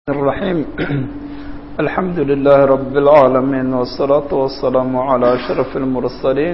الرحيم الحمد لله رب العالمين والصلاة والسلام على أشرف المرسلين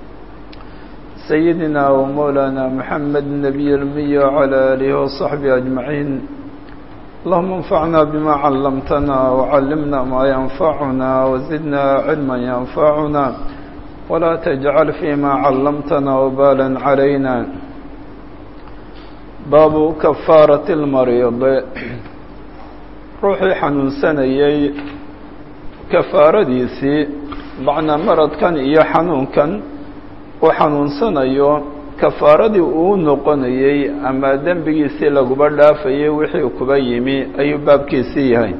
سيدنا ومولانا محمد النبي المي وعلى آله وصحبه أجمعين اللهم انفعنا بما علمتنا وعلمنا ما ينفعنا وزدنا علما ينفعنا ولا تجعل فيما علمتنا وبالا علينا باب كفارة المريض ruuxii xanuunsanayey kafaaradiisii macnaa maradkan iyo xanuunkan uu xanuunsanayo kafaaradii uu noqonayey ama dembigiisii laguba dhaafayey wixii kuba yimi ayuu baabkiisii yahay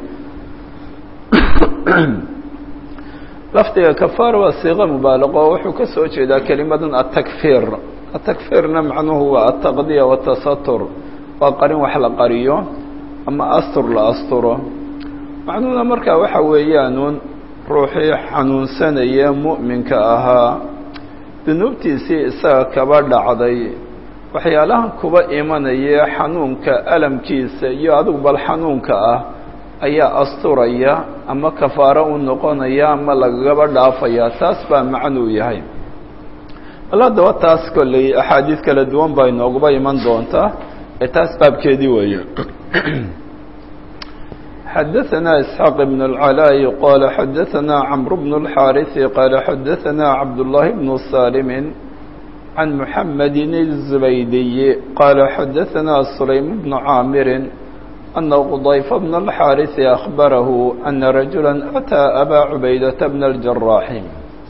lafdiga kafaara waa siiqa mubaalaqo wuxuu ka soo jeedaa kelimadan atakfiir atakfiirna macnuhu waa ataqdiya watasatur waa qarin wax la qariyo ama astur la asturo macnuhuna markaa waxa weeyaanuun ruuxii xanuunsanaya mu'minka ahaa dunuubtiisii isaga kaba dhacday waxyaalahan kuba imanaya xanuunka alamkiisa iyo adigu bal xanuunka ah ayaa asturaya ama kafaaro u noqonaya ama lagagaba dhaafaya taas baa macnuu yahay bal haddaba taas kolley axaadiis kala duwan baa inooguba iman doontaa ee taas baabkeedii weeye xadaثna isxaaq بn اlcalاء qala xadaثna cmr bn الxاariث qala xadaثna cabdالlahi bn salim can mحamedi الزubaydiy qala xadaثna sulaym bn caamiri ana qضayfa bn الxاariث أخbarahu ana rajula أtىa abا cubaydaةa bn الجaraaxi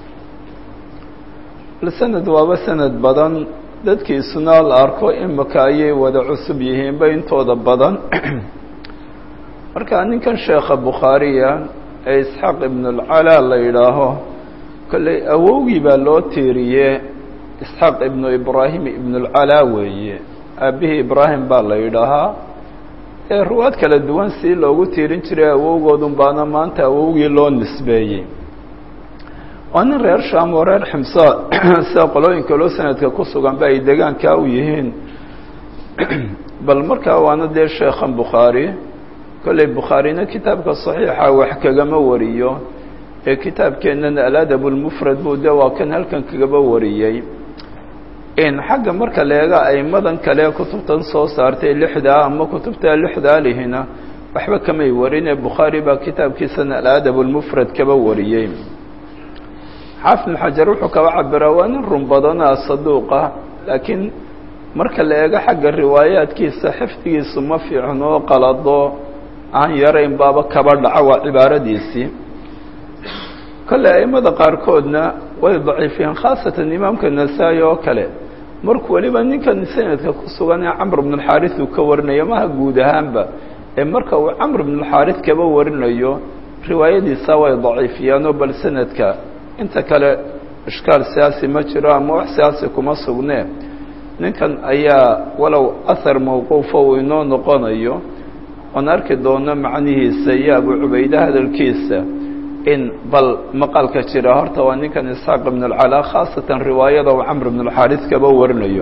sanad waaba sanad badan dadkiisuna la arko imika ayay wada cusub yihiinba intooda badan marka ninkan sheekha bukhaariya ee isxaaq ibn اlcalaa la yidhaaho kolley awowgii baa loo tiiriye isxaaq ibnu ibraahim ibn اlcalaa weeye aabbihii ibraahim baa la yidhaahaa ee ruwaad kala duwan sii loogu tiirin jiray awowgoodun baana maanta awowgii loo nisbeeyey waa nin reer shaam oo reer ximsa sida qolooyinka loo sanadka ku suganba ay degaankaa u yihiin bal markaa waana dee sheekhan bukhaari kolley bukhaarina kitaabka saxiixa wax kagama wariyo ee kitaabkeennana aladab lmufrad buu de waa kan halkan kagaba wariyey xagga marka leega aimadan kale kutubtan soo saartay lixdaa ama kutubta lixdaa lihina waxba kamay warin ee bukhaari baa kitaabkiisana aladab lmufrad kaba wariyey xaafid xajar wuxuu kaba cabiraa waa nin run badana saduuqa laakiin marka la eego xagga riwaayaadkiisa xifdigiisu ma fiicno qalado aan yarayn baaba kaba dhaco waa cibaaradiisii kolley aimada qaarkoodna way daciifiyeen khaasatan imaamka nasaa-i oo kale markuu weliba ninkan sanadka ku sugan ee camr bn alxaaris uu ka warinayo maha guud ahaanba ee marka uu camr bn alxaaris kaba warinayo riwaayadiisa way daciifiyaanoo bal sanadka inta kale ishkaal siyaasi ma jiro ama wax siyaasi kuma sugnee ninkan ayaa walow ahar mawquufa uu inoo noqonayo oon arki doono macnihiisa iyo abu cubayde hadalkiisa in bal maqalka jira horta waa ninkan isxaaq ibn alcalaa khaasatan riwaayada uu camr bn alxaaris kaba warinayo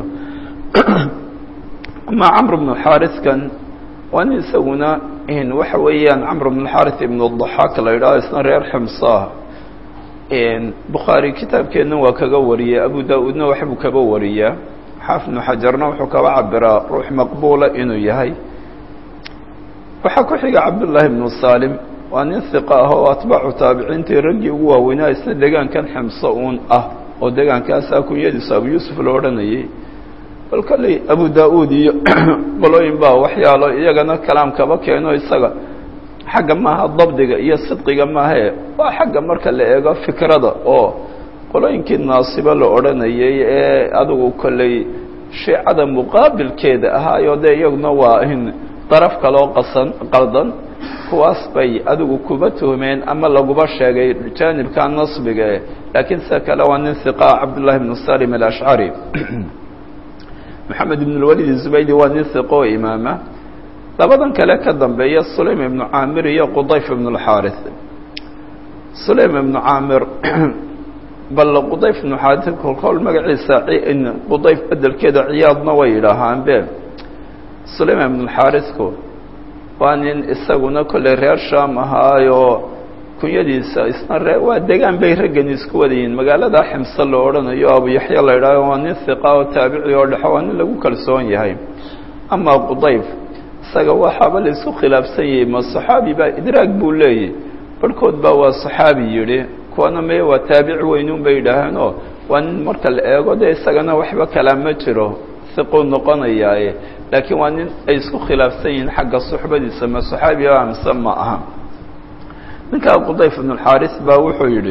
ama camr bn alxaariskan waa nin isaguna waxa weeyaan camr bn alxaaris ibn daxaak la yidhaho isna reer ximsaah bukhaari kitaabkeenna waa kaga wariyay abu da-uudna waxbuu kaba wariyaa xaafid bnu xajarna wuxuu kaba cabiraa ruux maqbuula inuu yahay waxaa ku xiga cabdullaahi bnu salim waa nin hiqa ah oo atbaacu taabiciintii raggii ugu waaweynaa isna degaankan ximso uun ah oo degaankaasa kunyadiisu abu yuusuf la odhanayay bal kolley abu da-uud iyo qolooyin baa waxyaalo iyagana kalaam kaba keeno isaga xagga maaha dabdiga iyo sidqiga maahae waa xagga marka la eego fikrada oo qolooyinkii naasibo la odhanayay ee adigu kolley shiicada muqaabilkeeda ahaayo dee iyaguna waa in daraf kaloo qasan qaldan kuwaas bay adigu kuba tuhmeen ama laguba sheegay jaanibka nasbigae laakiin sida kale waa nin hiqa cabdullahi bnu salim alashcari maxamed ibn lwalid zubaydi waa nin hiqo oo imaama labadan kale ka dambeeya sulaym ibnu caamir iyo qudayf ibnu alxaaris sulaym ibnu caamir bal qudayf ibnu xaaris kolkool magaciisa qudayf bedelkeeda ciyaadna way yidhaahaanbe sulayman ibn alxaarisku waa nin isaguna kolley reer shaam ahaayoo kunyadiisa isna ree waa degaan bay raggan isku wadayiin magaalada ximse la odhanayo abu yaxya la idhaaho waa nin hiqa oo taabici oo dhexo waa nin lagu kalsoon yahay amaa qudayf isaga waxaaba la isku khilaafsan yahay ma saxaabi baa idraag buu leeyahy barhkood baa waa saxaabi yidhi kuwana meye waa taabici weynuun bay yidhaaheenoo waa nin marka la eego dee isagana waxba kalaa ma jiro hiquu noqonayaaye laakiin waa nin ay isku khilaafsan yihiin xagga suxbadiisa ma saxaabi a mise ma aha ninkaa qudayf ibnualxaaris baa wuxuu yidhi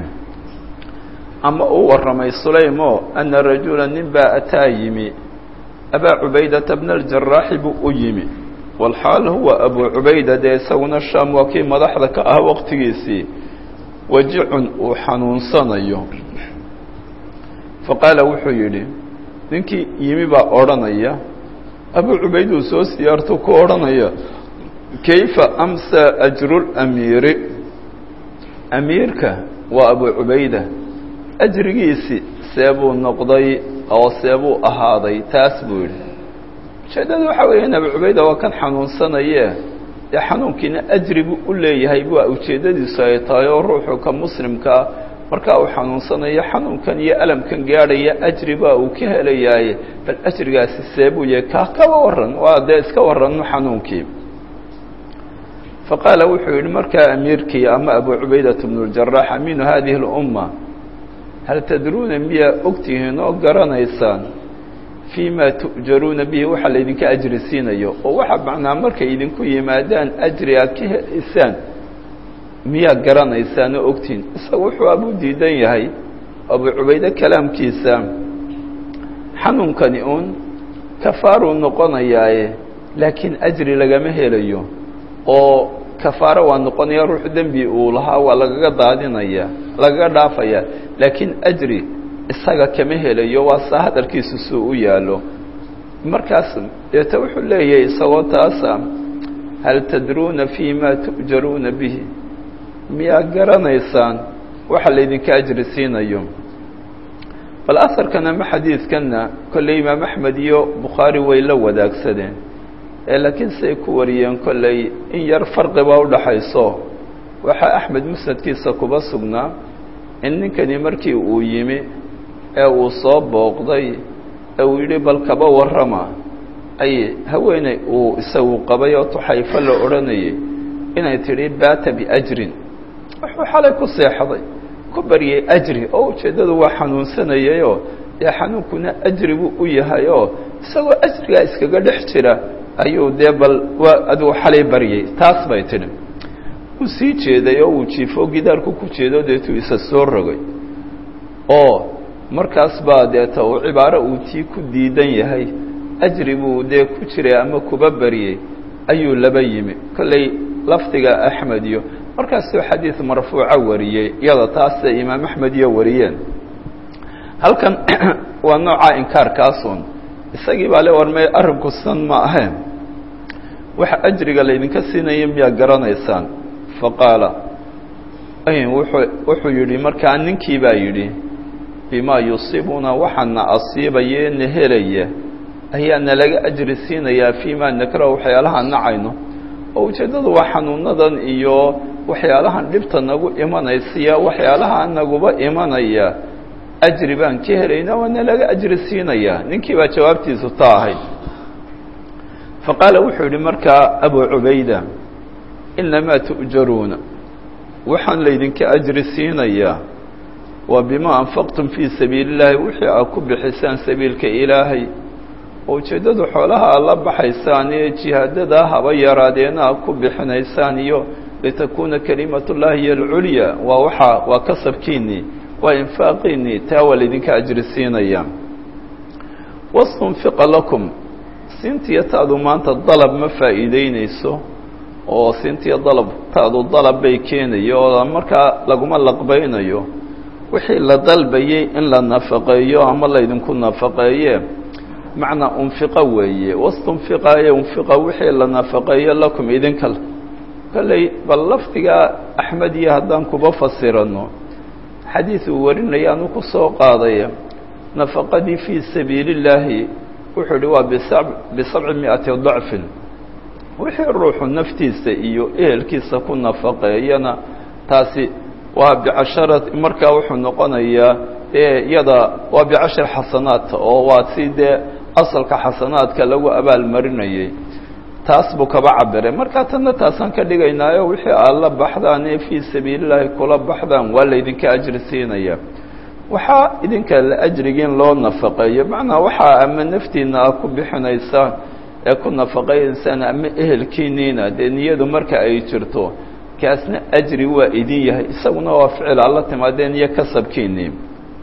ama uu warramay sulaymo ana rajula nin baa ataa yimi abaa cubaydata bna aljaraaxi buu u yimi walxaal huwa abuu cubayda dee isaguna shaam waa kii madaxda ka ah waqtigiisii wajicun uu xanuunsanayo faqaala wuxuu yidhi ninkii yimi baa odhanaya abuu cubayd uu soo siyaarto ku odhanaya kayfa amsa ajrulamiiri amiirka waa abuu cubayda ajrigiisi seebuu noqday oo seebuu ahaaday taas buu yidhi ujeeddada waxaa weeye in abuu cubayda waa kan xanuunsanaye dee xanuunkiina ajri buu u leeyahay waa ujeeddadiisu ay tahay oo ruuxu ka muslimkaa markaa uu xanuunsanayo xanuunkan iyo alamkan gaadhaya ajri baa uu ka helayaaye bal ajrigaasi seebuu yahay kaa kaba warran waa dee iska warranno xanuunkii faqaala wuxuu yidhi markaa amiirkii ama abuu cubaydata bnu ljarax amiinu hadihi اlumma hal tadruuna miyaa ogtihiin oo garanaysaan fii ma tu'jaruuna bihi waxa laydinka ajri siinayo oo waxa macnaa markay idinku yimaadaan ajri aad ka helaysaan miyaa garanaysaan oo ogtihiin isaga wuxuu abuu diidan yahay abuu cubayde kalaamkiisa xanuunkani uun kafaaruu noqonayaaye laakiin ajri lagama helayo oo kafaaro waa noqonaya ruuxu dembi uu lahaa waa lagaga daadinaya lagaga dhaafaya laakiin ajri isaga kama helayo waa saa hadalkiisu suu u yaallo markaas deeta wuxuu leeyahay isagoo taasa hal tadruuna fii ma tu'jaruuna bihi miyaa garanaysaan waxa laydinka ajri siinayo bal asarkan ama xadiidkanna kolley imaam axmed iyo bukhaari way la wadaagsadeen ee laakiin siay ku wariyeen kolley in yar farqibaa udhaxayso waxaa axmed musnadkiisa kuba sugnaa in ninkani markii uu yimi ee uu soo booqday ee uu yidhi bal kaba warrama ay haweeney uu isagu qabay oo tuxayfo la odhanayay inay tidhi baata biajrin wuxuu xalay ku seexday ku baryay ajri oo ujeeddadu waa xanuunsanayayoo dee xanuunkuna ajri buu u yahay oo isagoo ajrigaa iskaga dhex jira ayuu dee bal waa adigu xalay baryay taas bay tidhi wuu sii jeeday oo uu jiifo gidaarku ku jeedo deetuu isa soo rogay oo markaas baa deeta uu cibaaro uu tii ku diidan yahay ajri buu dee ku jiray ama kuba baryey ayuu laba yimi kolley lafdiga axmed iyo markaasuu xadiid marfuuca wariyey iyada taasay imaam axmed iyo wariyeen halkan waa noocaa inkaarkaasun isagii baa le warmay arrinku san ma ahayn waxa ajriga laydinka siinaya miyaa garanaysaan faqaala wuxuu wuxuu yidhi markaa ninkii baa yidhi bimaa yusiibuna waxaana asiibaya na helaya ayaa nalaga ajri siinayaa fii ma nakrahu waxyaalahaan nacayno oo ujeeddadu waa xanuunadan iyo waxyaalahan dhibta nagu imanaysiya waxyaalaha naguba imanaya ajri baan ka helayna waa nalaga ajri siinayaa ninkii baa jawaabtiisu taa ahayd faqaala wuxuu yidhi markaa abu cubayda inamaa tu'jaruuna waxaan laydinka ajri siinayaa waa bimaa anfaqtum fii sabiili illaahi wixii aad ku bixisaan sabiilka ilaahay oo ujeeddadu xoolaha aad la baxaysaan ee jihaadadaa haba yaraadeena aad ku bixinaysaan iyo litakuuna kalimatullaahi hiyo alculya waa waxaa waa kasabkiinnii waa infaaqiinnii taa waa laydinka ajri siinayaa wastunfiqa lakum siintiya taadu maanta dalab ma faa'iideynayso oo siintiya dalab taadu dalab bay keenayo oo markaa laguma laqbaynayo wixii la dalbayey in la nafaqeeyo ama laydinku nafaqeeye macnaa unfiqa weeye wastunfiqa ee unfiqa wixii la nafaqeeyo lakum idinka kolley bal lafdiga axmed iyo haddaan kuba fasirano xadiid uu warinaya anu ku soo qaadaya nafaqadii fii sabiili illaahi wuxuu ihi waa bisab bisabci mi'ati dacfin wixii ruuxu naftiisa iyo ehelkiisa ku nafaqeeyana taasi waa bicashara markaa wuxuu noqonayaa dee iyada waa bicashar xasanaat oo waa si dee asalka xasanaadka lagu abaalmarinayay taas buu kaba cabiray markaa tanna taasaan ka dhigaynaayo wixii aad la baxdaan ee fii sabiilillaahi kula baxdaan waa laydinka ajri siinaya waxaa idinka la ajrigiin loo nafaqeeyo macnaa waxaa ama naftiina aad ku bixinaysaan ee ku nafaqaynaysaan ama ehelkiiniina dee niyadu marka ay jirto kaasna ajri waa idin yahay isaguna waa ficil alla timaadeen iyo kasabkiinii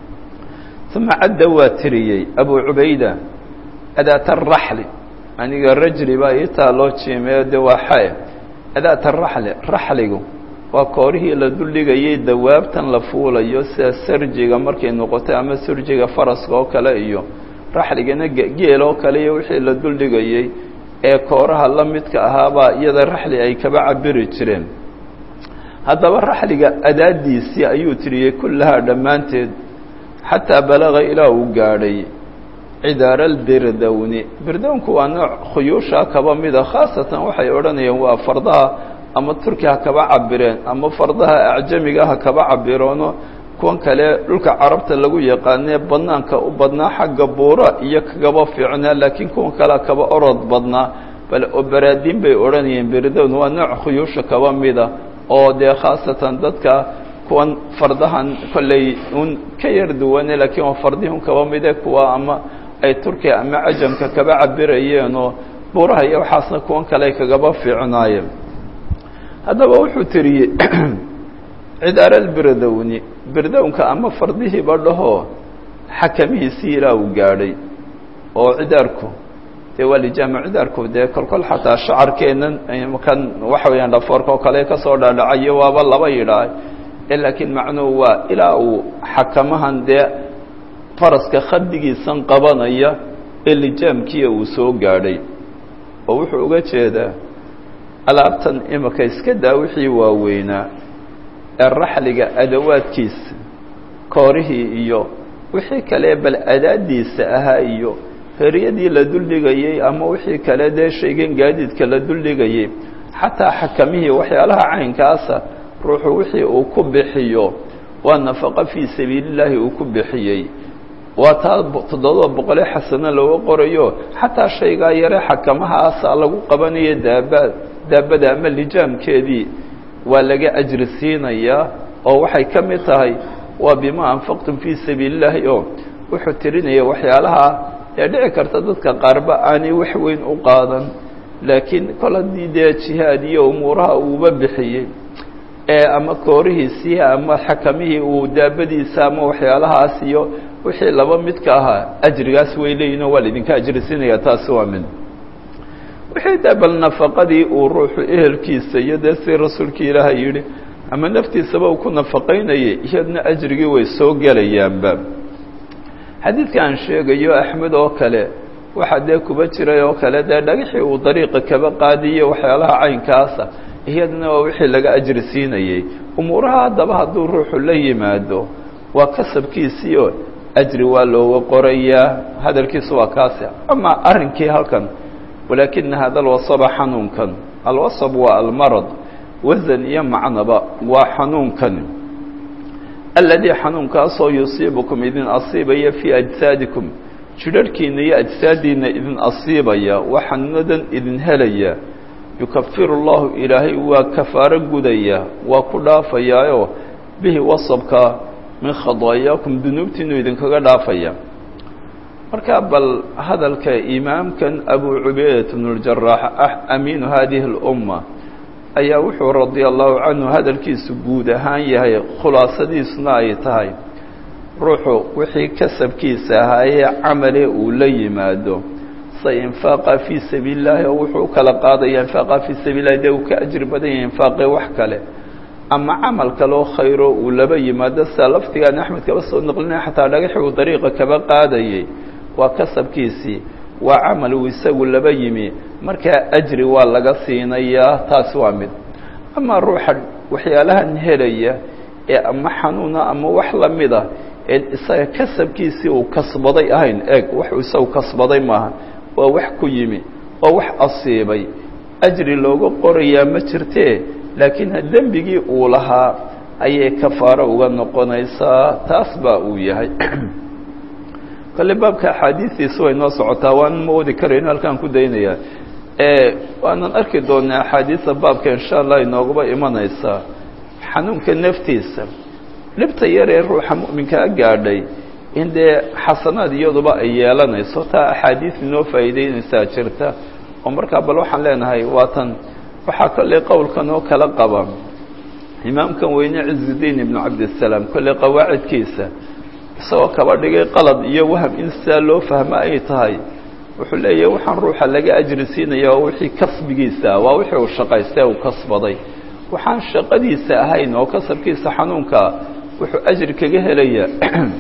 uma cadda waa tiriyey abu cubayda adaata araxli aniga rajli baa ii taaloo jiimeyo de waa xae adaata araxli raxligu waa koorihii la duldhigayay dawaabtan la fuulayo sida sarjiga markay noqotay ama sarjiga faraska oo kale iyo raxligana geel oo kale iyo wixii la duldhigayey ee kooraha la midka ahaabaa iyada raxli ay kaba cabiri jireen haddaba raxliga adaadiisii ayuu tiriyey kullahaa dhammaanteed xataa balaga ilaa uu gaadhay cidaara albirdowni birdownku waa nooc khuyuusha kaba mida khaasatan waxay odhanayaan waa fardaha ama turki ha kaba cabireen ama fardaha acjamiga ha kaba cabiroono kuwan kale dhulka carabta lagu yaqaanee badnaanka u badnaa xagga buura iyo kagaba fiicnaa laakiin kuwan kalea kaba orod badnaa bal obaraadiin bay odhanayeen birdown waa nooc khuyuusha kaba mida oo dee khaasatan dadka kuwan fardahan kolley un ka yar duwane laakiin waa fardihun kaba mide kuwa ama ay turkiya ama cajamka kaba cabirayeenoo buuraha iyo waxaasna kuwan kale kagaba fiicnaayeen haddaba wuxuu tiriyey cidaara albirdowni birdownka ama fardihiiba dhahoo xakamihiisii ilaa uu gaadhay oo cidaarku dee waa lijaama cidaarku dee kolkol xataa shacarkeennan kan waxa weeyaan dhafoorka oo kale kasoo dhaadhacayo waaba laba yidhaah laakiin macnuhu waa ilaa uu xakamahan dee faraska khadigiisan qabanaya ee lijaamkiia uu soo gaadhay oo wuxuu uga jeedaa alaabtan imika iska daa wixii waaweynaa ee raxliga adawaadkiisa koorihii iyo wixii kale bal adaadiisa ahaa iyo heryadii la duldhigayey ama wixii kale dee shaygan gaadiidka la duldhigayey xataa xakamihii waxyaalaha caynkaasa ruuxu wixii uu ku bixiyo waa nafaqo fii sabiilillaahi uu ku bixiyey waa taa toddoba boqole xasano looga qorayo xataa shaygaa yare xakamahaasa lagu qabanayo daaba daabada ama lijaamkeedii waa laga ajri siinayaa oo waxay ka mid tahay waa bima anfaqtum fii sabiilillaahi oo wuxuu tirinaya waxyaalaha ee dhici karta dadka qaarba aanay wax weyn u qaadan laakiin kol haddii dee jihaad iyo umuuraha uuba bixiyey ee ama koorihiisii ama xakamihii uu daabadiisa ama waxyaalahaas iyo wixii laba midka ahaa ajrigaas way leeyihinoo waa laidinka ajrisinaya taasi waa mid wixii dee bal nafaqadii uu ruuxu ehelkiisa iyo dee si rasuulkii ilaahay yidhi ama naftiisaba uu ku nafaqaynayay iyadna ajrigii way soo gelayaanba xadiidka aan sheegayo axmed oo kale waxaa dee kuba jiray oo kale dee dhagaxii uu dariiqa kaba qaadiye waxyaalaha caynkaasa iyadana waa wixii laga ajri siinayey umuuraha haddaba hadduu ruuxu la yimaado waa kasabkiisiio ajri waa looga qorayaa hadalkiisu waa kaasi ama arrinkii halkan walaakina hada alwasaba xanuunkan alwasab waa almarad wasan iyo macnaba waa xanuunkan aladii xanuunkaasoo yusiibukum idin asiibaya fii ajsaadikum jidharhkiina iyo ajsaadiina idin asiibaya waa xanuunadan idin helaya yukafiru اllahu ilaahay waa kafaaro gudaya waa ku dhaafayaayo bihi wasabka min khadaayaakum dunuubtiinu idinkaga dhaafaya marka bal hadalka imaamkan abu cubaydat bn اljaraax amiinu hadihi اlumma ayaa wuxuu radia allahu canhu hadalkiisu guud ahaan yahay khulaasadiisuna ay tahay ruuxu wixii kasabkiisa ahaayee camale uu la yimaado sa infaaqa fii sabiili llahi oo wuxuu u kala qaadaya infaaqa fii sabiil lahi dee uu ka ajri badan yahay infaaqee wax kale ama camal kaloo khayro uu laba yimaado sida laftigaan axmed kaba soo naqlinaya xataa dhagaxi uu dariiqa kaba qaadayay waa kasabkiisii waa camal uu isagu laba yimi markaa ajri waa laga siinayaa taasi waa mid ama ruuxa waxyaalahan helaya ee ama xanuuna ama wax lamida ee isaga kasabkiisii uu kasbaday ahayn eeg waxuu isagu kasbaday maaha waa wax ku yimi oo wax asiibay ajri looga qorayaa ma jirtee laakiin dembigii uu lahaa ayay kafaaro uga noqonaysaa taas baa uu yahay kale baabka axaadiistiisu way noo socotaa waan ma wadi karayn halkaan ku daynayaa waanan arki doonaa axaadiista baabka insha allah inooguba imanaysaa xanuunka naftiisa dhibta yar ee ruuxa mu'minkaa gaadhay in dee xasanaad iyaduba ay yeelanayso taa axaadiis inoo faa'iideynaysaa jirta oo markaa bal waxaan leenahay waatan waxaa kolley qowlkan oo kala qaba imaamkan weyne cizudiin ibnu cabdisalaam kolley qawaacidkiisa isagoo kaba dhigay qalad iyo waham in sidaa loo fahmo ay tahay wuxuu leeyahay waxaan ruuxa laga ajri siinaya waa wixii kasbigiisa waa wixii uu shaqaystay uu kasbaday waxaan shaqadiisa ahayn oo kasabkiisa xanuunkaa wuxuu ajri kaga helayaa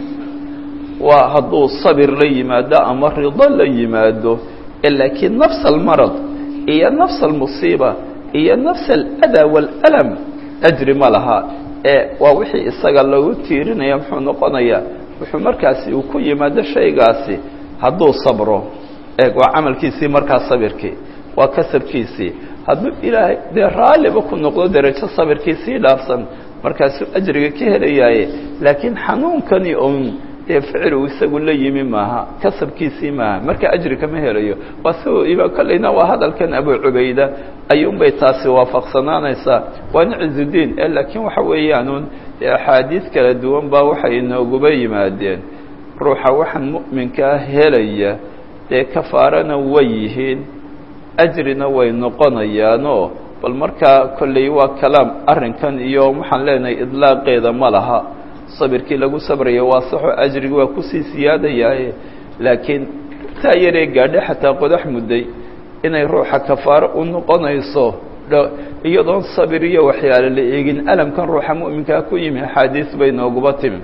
waa hadduu sabir la yimaado ama rido la yimaado laakiin nafs almarad iyo nafs almusiiba iyo nafs aladaa waalalam ajri ma laha ee waa wixii isaga lagu tiirinaya muxuu noqonayaa wuxuu markaasi uu ku yimaado shaygaasi hadduu sabro eeg waa camalkiisii markaa sabirkii waa kasabkiisii hadduu ilaahay dee raalliba ku noqdo derajo sabirkiisii dhaafsan markaasuu ajriga ka helayaaye laakiin xanuunkani un dee ficil uu isagu la yimi maaha kasabkiisii maaha marka ajri kama helayo waa si kolleyna waa hadalkan abu cubayda ayuunbay taasi waafaqsanaanaysaa waana cizudiin e laakiin waxa weeyaanuun dee axaadiis kala duwan baa waxay inooguba yimaadeen ruuxa waxaan mu'minkaa helaya dee kafaarana way yihiin ajrina way noqonayaanoo bal markaa kolley waa kalaam arrinkan iyo waxaan leenahay idlaaqeeda ma laha sabirkii lagu sabraya waa saxo ajrigi waa kusii siyaadayaaye laakiin taa yaree gaadhe xataa qodax mudday inay ruuxa kafaaro u noqonayso iyadoon sabir iyo waxyaale la eegin alamkan ruuxa mu'minkaa ku yimi axaadiis bay nooguba timi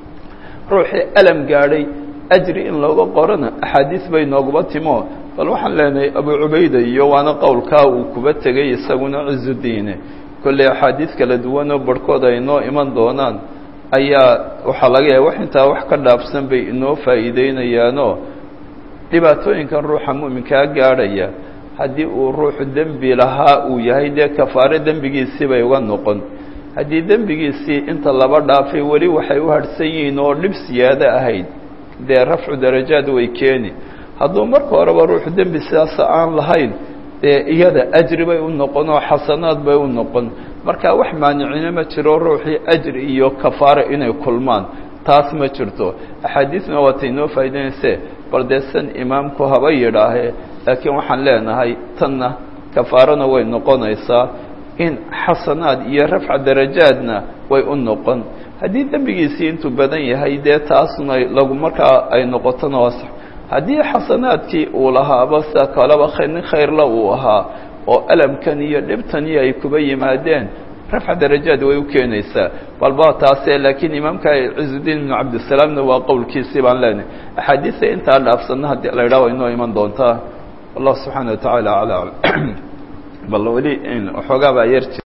ruuxii alam gaadhay ajri in looga qorana axaadiis bay nooguba timo bal waxaan leenahay abu cubayda iyo waana qowlkaa uu kuba tegay isaguna cizudiine kolley axaadiis kala duwanoo barhkood ay noo iman doonaan ayaa waxaa laga yahay wax intaa wax ka dhaafsan bay inoo faa'iideynayaanoo dhibaatooyinkan ruuxa mu'minkaa gaadhaya haddii uu ruuxu dembi lahaa uu yahay dee kafaare dembigiisii bay uga noqon haddii dembigiisii inta laba dhaafay weli waxay u hadhsan yihiin oo dhib siyaado ahayd dee rafcu darajaad way keeni hadduu marka horeba ruuxu dembi sidaasa aan lahayn dee iyada ajri bay u noqon oo xasanaad bay u noqon marka wax maanicina ma jiro ruuxii ajri iyo kafaare inay kulmaan taas ma jirto axaadiisna waatay inoo faa'idaynayse bal dee san imaamku haba yidhaahee laakiin waxaan leenahay tanna kafaarana way noqonaysaa in xasanaad iyo rafca darajaadna way u noqon haddii dembigiisii intuu badan yahay dee taasna lagu markaa ay noqotona waa sax haddii xasanaadkii uu lahaaba sida kaleba nin khayrla uu ahaa oo alamkan iyo dhibtani ay kuba yimaadeen rafca darajaad way u keenaysaa balba taase laakiin imaamka cizudiin ibnu cabdisalaamna waa qowlkiisii baan leenahay axaadiisa intaa dhaafsanna haddii la idhaha way inoo iman doontaa wallahu subxaana wa tacaala acla bal weli waxoogaa baa yar